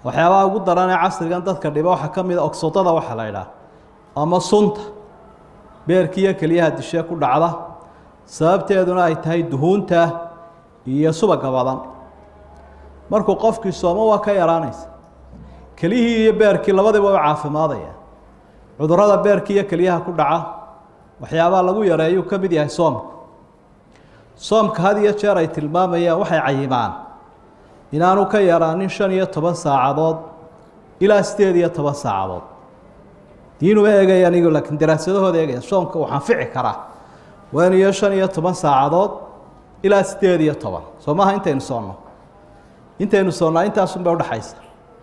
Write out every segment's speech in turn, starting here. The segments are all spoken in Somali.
waxyaabaha ugu daran ee casrigan dadka dhiba waxaa ka mid a ogsodada waxaa la idhaah ama sunta beerkiiyo keliyaha dishee ku dhacda sababteeduna ay tahay duhuunta iyo subaga badan markuu qofkii soomo waa ka yaraanaysa kelihii iyo beerkii labadiba u caafimaadaya cudurrada beerkii iyo keliyaha ku dhaca waxyaabaha lagu yareeyuu ka mid yahay soomka soomka had iyo jeer ay tilmaamayaan waxay cayimaan inaanu ka yaraanin shan iyo toban saacadood ilaa sideed iyo toban saacadood diinuma eegaya anigu laakiin daraasadahooda eegaya soomka uu anfici karaa waa in iyo shan iyo toban saacadood ilaa sideed iyo toban soo maaha intaynu soonno intaynu soonnaa intaasun bay udhaxaysa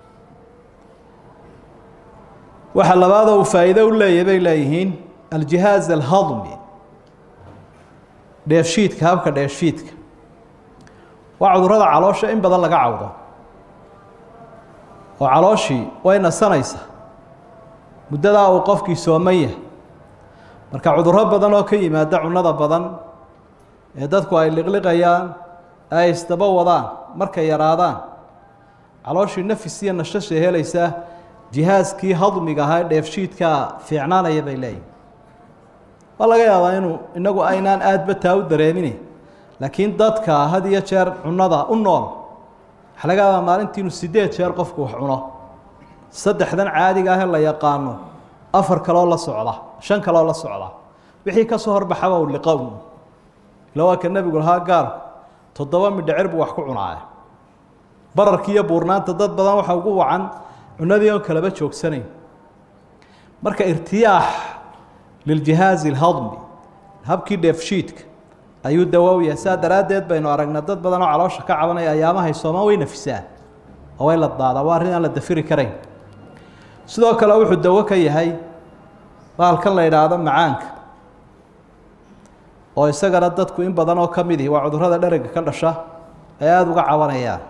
waxa labaadoo uu faa'iido u leeyahy bay leeyihiin aljihaaz alhadmi dheefshiidka habka dheefshiidka waa cudurrada caloosha in badan laga cawdo oo calooshii way nasanaysaa muddadaa uu qofkii sooman yahay marka cudurro badan oo ka yimaada cunnada badan ee dadku ay liqliqayaan ay isdaba wadaan markay yaraadaan calooshii nafis iyo nashashay helaysaa jihaaskii hadmiga ahaa ee dheefshiidkaa fiicnaanaya bay leeyihin waa laga yaabaa inuu inagu aynaan aadba taa u dareemine laakiin dadka had iyo jeer cunnada u nool waxaa laga yaabaa maalintii inuu sideed jeer qofku wax cuno saddexdan caadiga ah ee la yaqaano afar kaloo la socda shan kaloo la socda wixii ka soo horbaxaba u liqa un ila waa ka nebigu lahaa gaalku toddoba midhacir buu wax ku cunaaya bararkii iyo buurnaanta dad badan waxa ugu wacan cunadii oon kalaba joogsanayn marka irtiyaax liljihaazi alhadmi habkii dheefshiidka ayuu dawowya saa daraaddeed baynu aragnaa dad badan oo caloosha ka cabanaya ayaamahay soomaan way nafisaan oo way la daadaa waa arrin aan la dafiri karayn sidoo kale wuxuu dawo ka yahay baalkan la idhaahdo macaanka oo isagana dadku in badan oo ka mid ihi waa cudurrada dherega ka dhasha ay aada uga cabanayaan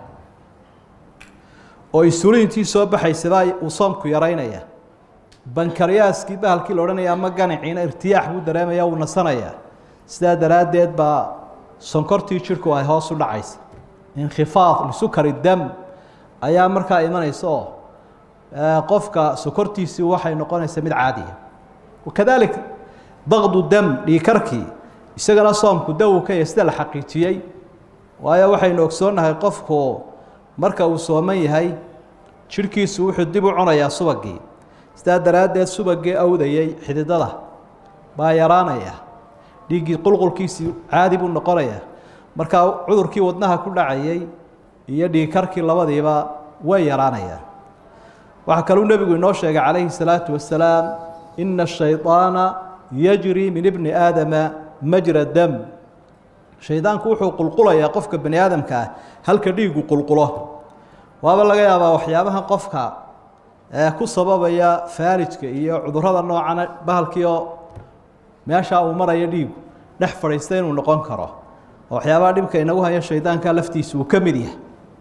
oo isuliintii soo baxaysabaa uu soomku yaraynaya bankaryaaskii bahalkii la odhanaya ama ganiciina irtiyaax buu dareemaya wuu nasanayaa sidaa daraaddeed baa sonkortii jidhku ay hoos u dhacaysa inkhifaad lisukari dam ayaa markaa imanaysa oo qofka sokortiisii waxay noqonaysaa mid caadiya wakadalik daqdu dam dhiikarkii isagana soomku dawu ka yahay sida la xaqiijiyey waayo waxaynu ogsoonnahay qofku marka uu sooman yahay jidhkiisu wuxuu dib u cunayaa subagii sidaa daraaddeed subagii awdayey xididada baa yaraanaya dhiiggii qulqulkiisii caadi buu noqonayaa markaa cudurkii wadnaha ku dhacayey iyo dhiigkarkii labadiiba way yaraanayaan waxaa kaluu nebigu inoo sheegay calayhi salaatu wasalaam ina ashayطaana yajri min ibni aadama majra dam shaydaanku wuxuu qulqulayaa qofka bani aadamka ah halka dhiigu qulqulo waaba laga yaabaa waxyaabaha qofka ku sababaya faalijka iyo cudurrada noocana bahalkii oo meeshaa uu maraya dhiigu dhex fadhiista inuu noqon karo oo waxyaabaha dhibka inagu haya shaydaanka laftiisa uu ka mid yahay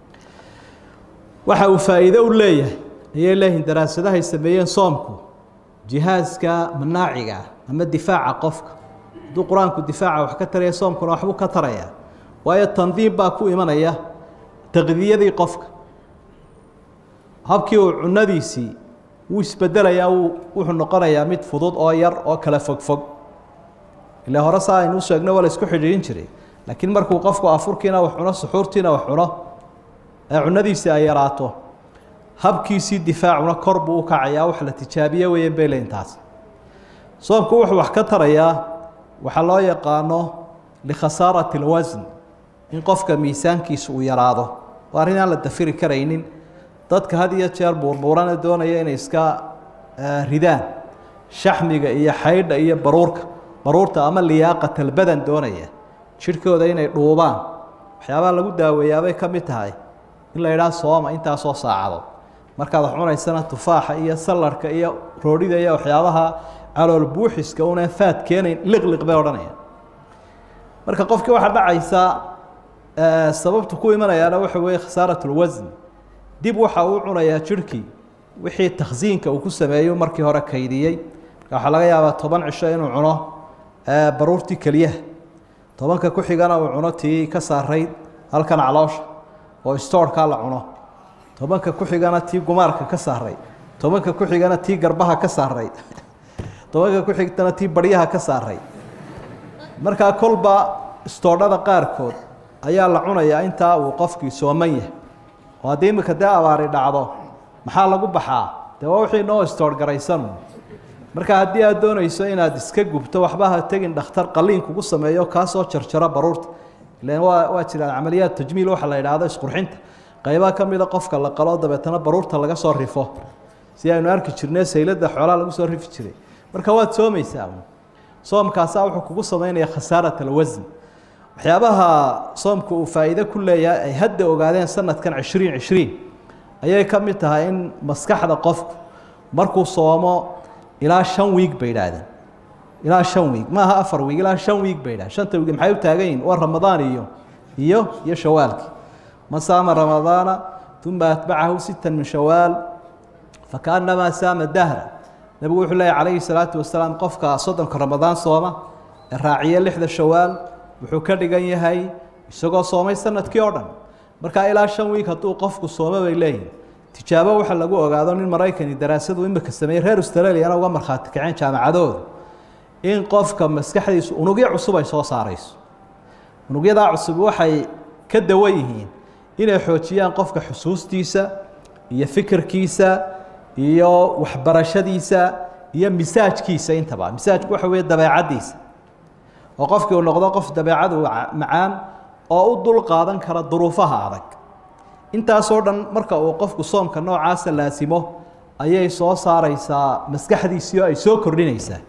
waxa uu faa'iido u leeyahay ayay leeyihiin daraasadahay sameeyeen soomku jihaaska manaaciga ama difaaca qofka hadduu qur-aanku difaaca wax ka taraya soomkuna waxbuu ka taraya waayo tandiim baa ku imanaya taqdiyadii qofka habkii uu cunadiisii wuu isbedelayaa wuxuu noqonayaa mid fudud oo yar oo kala fogfog ilaa hore saa aynu sheegno waa la isku xidhiirin jiray laakiin markuu qofku afurkiina wax cuno suxuurtiina wax cuno ee cunadiisii ay yaraato habkiisii difaacuna kor buu u kacayaa wax la tijaabiye weeyeen bay leeyiin taas soomku wuxuu wax ka tarayaa waxaa loo yaqaano likhasaarati alwasn in qofka miisaankiisa uu yaraado waa arrin aan la dafiri karaynin dadka had iyo jeer buurbuurana doonaya inay iska ridaan shaxmiga iyo xaydha iyo baruurka baruurta ama liyaaqat albadan doonaya jidhkooda inay dhuubaan waxyaabaha lagu daaweeyaabay ka mid tahay in la yidhaha sooma intaasoo saacadood markaad wax cunaysana tufaaxa iyo sallarhka iyo roodhida iyo waxyaabaha calool buuxiska unaan faad keenayn liqliq bay odhanayaan marka qofkii waxaa dhacaysa sababtu ku imanayaana waxa weeye khasaarat lwasn dib waxa uu cunayaa jidhkii wixii takhsiinka uu ku sameeyo markii hore kaydiyey marka waxaa laga yaabaa toban cisho inuu cuno baruurtii keliyaha tobanka ku xigana uu cuno tii ka saarayd halkan caloosha oo stoorkaa la cuno tobanka ku xigana tii gumaarka ka saaray tobanka ku xigana tii garbaha ka saaray tobanka ku xigtana tii baryaha ka saaray markaa kolba istoodhada qaarkood ayaa la cunayaa intaa uu qofkii sooman yahay oo haddii imika dee abaari dhacdo maxaa lagu baxaa dee waa wixii noo istoorhgaraysan marka haddii aad doonayso inaad iska gubto waxba ha tegin dhakhtar qaliin kugu sameeyo kaasoo jarjaro baruurta ilan waa waa jiraan camaliyaad tajmiil waxa la yidhaahdo isqurxinta qaybaha ka mida qofka la qalo dabeetana baruurta laga soo rifo si aynu arki jirnay saylada xoolaha lagu soo rifi jiray marka waad soomaysaa soomkaasaa wuxuu kugu samaynaya khasaarat alwasn waxyaabaha soomku uu faa'iide ku leeyahay ay hadda ogaadeen sanadkan cishriin cishriin ayay ka mid tahay in maskaxda qofku markuu soomo ilaa shan wiig bay idhaahdeen ilaa shan wiig maaha afar wiig ilaa shan wiig bay idhahdeen shanta wiig maxay u taagan yihin waa ramadaan iyo iyo iyo shawaalkii man saama ramadaana uma atbacahu sita min shawaal fakaannamaa saama dahra nebigu wuxuu leeyahy calayhi salaatu wasalaam qofka soddonka ramadaan sooma ee raaciya lixda shawaal wuxuu ka dhigan yahay isagoo soomay sanadkii oo dhan markaa ilaa shan wiig hadduu qofku sooma bay leeyihin tijaabo waxa lagu ogaado nin maraykani daraasadu imika sameeyey reer australiana uga markhaati kaceen jaamacadooda in qofka maskaxdiisu unugyo cusub ay soo saarayso unugyadaa cusub waxay ka dawan yihiin inay xoojiyaan qofka xusuustiisa iyo fikirkiisa iyo waxbarashadiisa iyo misaajkiisa intaba misaajku waxa weeye dabeecaddiisa oo qofkii uu noqdo qof dabeecadu macaan oo u dul qaadan kara duruufaha adag intaasoo dhan marka uu qofku soomka noocaasa laasimo ayay soo saaraysaa maskaxdiisii oo ay soo kordhinaysaa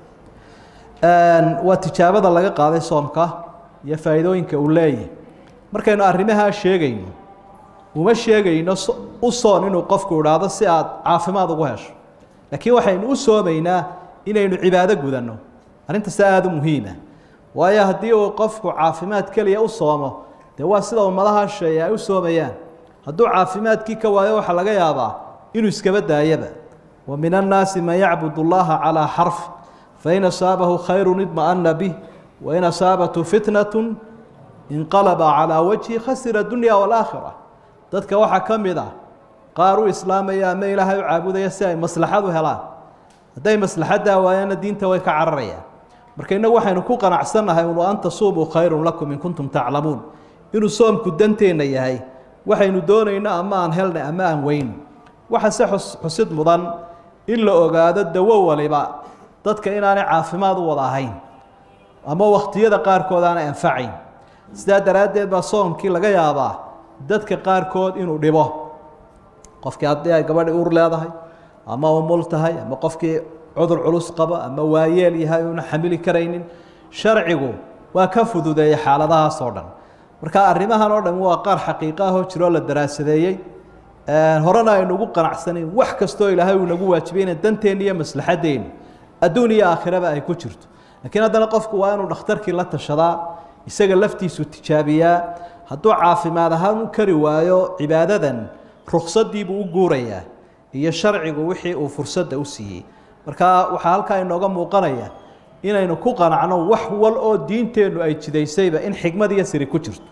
waa tijaabada laga qaaday soomka iyo faa'iidooyinka uu leeyahay markaynu arrimahaa sheegayno uma sheegayno u soon inuu qofku idhaahdo si aad caafimaad ugu hesho laakiin waxaynu u soomaynaa inaynu cibaado gudanno arrintaas aada u muhiima waayo haddii uu qofku caafimaad keliya u soomo dee waa sida ummadaha sheeye ay u soomayaan hadduu caafimaadkii ka waayo waxaa laga yaabaa inuu iskaba daayaba wa min annaasi man yacbud اllaha calىa xarf fain asaabahu khayru idma'ana bih wain asaabathu fitnatu inqalaba calىa wajhi khasira dunya wاlaakhira dadka waxaa ka mid ah qaar u islaamaya ama ilaahay u caabudaya si ay maslaxad u helaan hadday maslaxaddaa waayaana diinta way ka cararayaan marka innagu waxaynu ku qanacsannahay unu an tasuumuu khayrun lakum in kuntum taclamuun inuu soomku danteenna yahay waxaynu doonayno ama aan helnay ama aan weyno waxa se xus xusid mudan in la ogaado dawo waliba dadka inaanay caafimaad u wada ahayn ama wakhtiyada qaarkood aanay anfacayn sidaa daraaddeed baa soomkii laga yaabaa dadka qaarkood inuu dhibo qofkii haddii ay gabadhi ur leedahay ama umul tahay ama qofkii cudur culus qabo ama waayeel yahay una xamili karaynin sharcigu waa ka fududeeyey xaaladahaas oo dhan marka arrimahan oo dhan waa qaar xaqiiqo ahoo jiroo la daraasadeeyey horena aynu ugu qanacsanayn wax kastoo ilaahay uu nagu waajibay ina danteenna iyo maslaxadeenna adduun iyo aakhiraba ay ku jirto laakiin haddana qofku waa inuu dhakhtarkii la tashadaa isaga laftiisu tijaabiyaa hadduu caafimaad ahaan u kari waayo cibaadadan ruksadiibuu u guurayaa iyo sharcigu wixii uu fursadda u siiyey marka waxaa halkaa inooga muuqanaya inaynu ku qanacno wax wal oo diinteennu ay jidaysayba in xikmad iyo siri ku jirto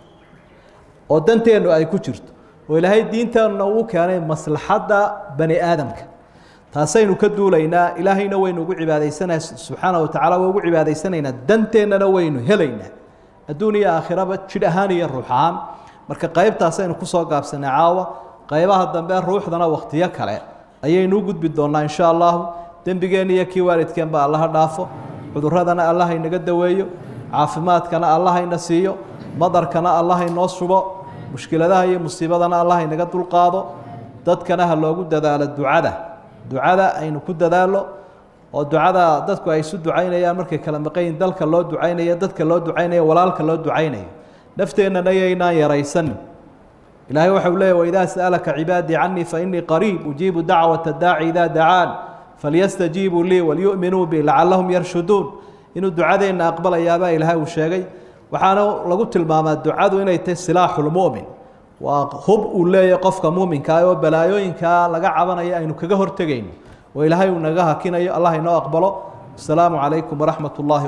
oo danteennu ay ku jirto oo ilaahay diinteenna uu keenay maslaxadda bani aadamka taasaynu ka duulaynaa ilaahayna waynu ugu cibaadaysana subxaana wa tacala waa ugu cibaadaysanaynaa danteennana waynu helaynaa adduun iyo aakhiraba jidh ahaan iyo ruux ahaan marka qaybtaasaynu kusoo gaabsanay caawa qaybaha dambe ruuxdana wakhtiyo kale ayaynu u gudbi doonnaa insha allahu dembigeenna iyo kii waalidkeenba allaha dhaafo cuduradana allah inaga daweeyo caafimaadkana allah ina siiyo madarkana allah inoo subo mushkiladaha iyo musiibadana allah inaga dulqaado dadkana ha loogu dadaalo ducada ducada aynu ku dadaalo oo ducada dadku ay isu ducaynayaan markay kala maqayin dalka loo ducaynayo dadka loo ducaynayo walaalka loo ducaynayo nafteennana yaynaan yaraysanin ilaahay waxa uu leeyahy waidaa sa'alaka cibaadii canii fainii qariib ujiibu dacwata daaci idaa dacaan falyastajiibuu lii walyu'minuu bi lacallahum yarshuduun inuu ducadeenna aqbalayaabaa ilaahay uu sheegay waxaana lagu tilmaamaa ducadu inay tahay silaaxulmu'min waa hub uu leeyahay qofka muuminkaa oo balaayooyinkaa laga cabanayo aynu kaga hortegayno oo ilaahay uu naga hakinayo allah inoo aqbalo asalaamu calaykum waraxmat ullaahi